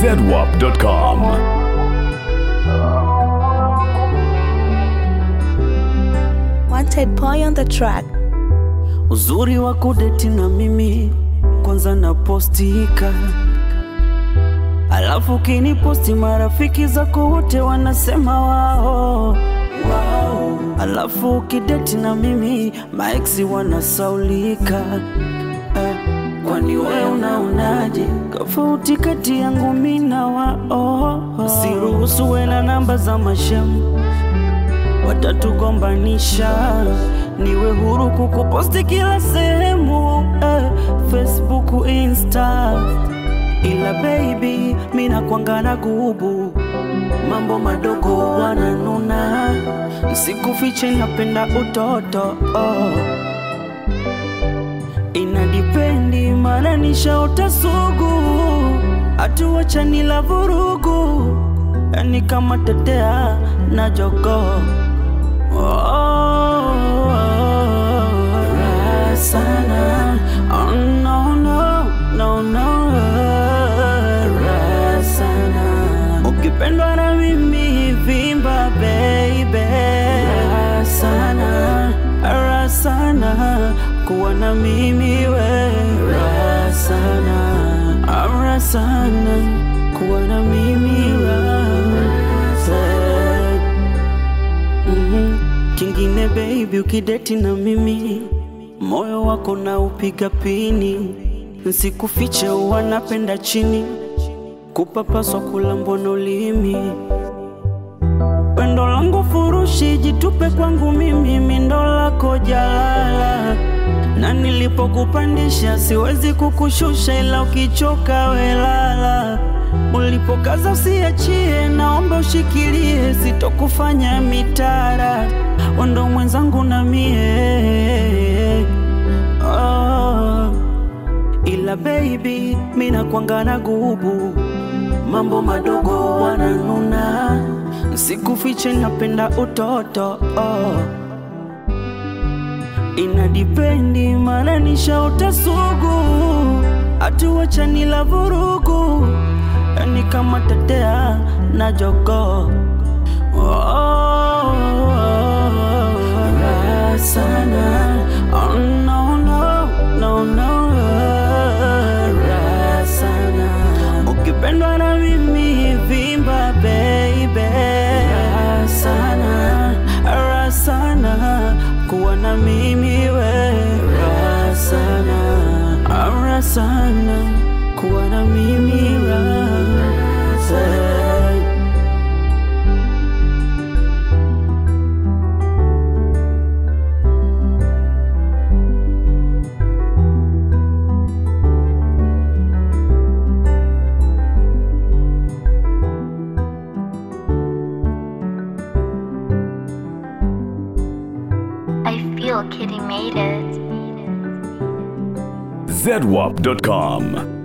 zedwap.com. Wanted boy on the track. Uzuri wa kudeti na mimi kwanza napostika, alafu kiniposti marafiki zako wote wanasema wao wao, alafu ukideti na mimi maeksi wanasaulika eh, kwani wewe unaonaje tofauti kati yangu mimi na wao? Siruhusu wena namba za mashemu watatugombanisha, niwe huru kukuposti kila sehemu eh, Facebook, Insta, ila baby mina kwangana gubu mambo madogo wananuna, sikufiche napenda utoto oh. Inadipendi maana nishaota sugu, hatuwachani la vurugu, yani kama tetea na jogoo Oh, raha sana. Oh, no, no, no, no, raha sana. Ukipendwa na mimi vimba baby, raha sana, raha sana kuwa na mimi we, raha sana, raha sana kuwa na mimi raha sana. Mhm. Kingine baby, ukideti na mimi moyo wako na upiga pini, nsikufiche wanapenda chini kupapaswa kula mbono ulimi pendo langu furushi, jitupe kwangu mimi, mindo lako jalala, na nilipokupandisha siwezi kukushusha, ila ukichoka welala. Ulipokaza usiachie, naomba ushikilie, sitokufanya mitara, ondo mwenzangu na mie oh. Ila baby, mina kwangana gubu mambo madogo wananuna, sikufiche napenda utoto oh. Inadipendi maana nishaota sugu, hatuwachani la vurugu, yani kama tetea na jogoo oh, raha sana oh, no, no, no, no, raha sana ukipendwa na mimi vimba baby, raha sana, raha sana kuwa na mimi we, raha sana, raha sana kuwa na mimi raha sana. I feel Kitty made it. zedwap.com.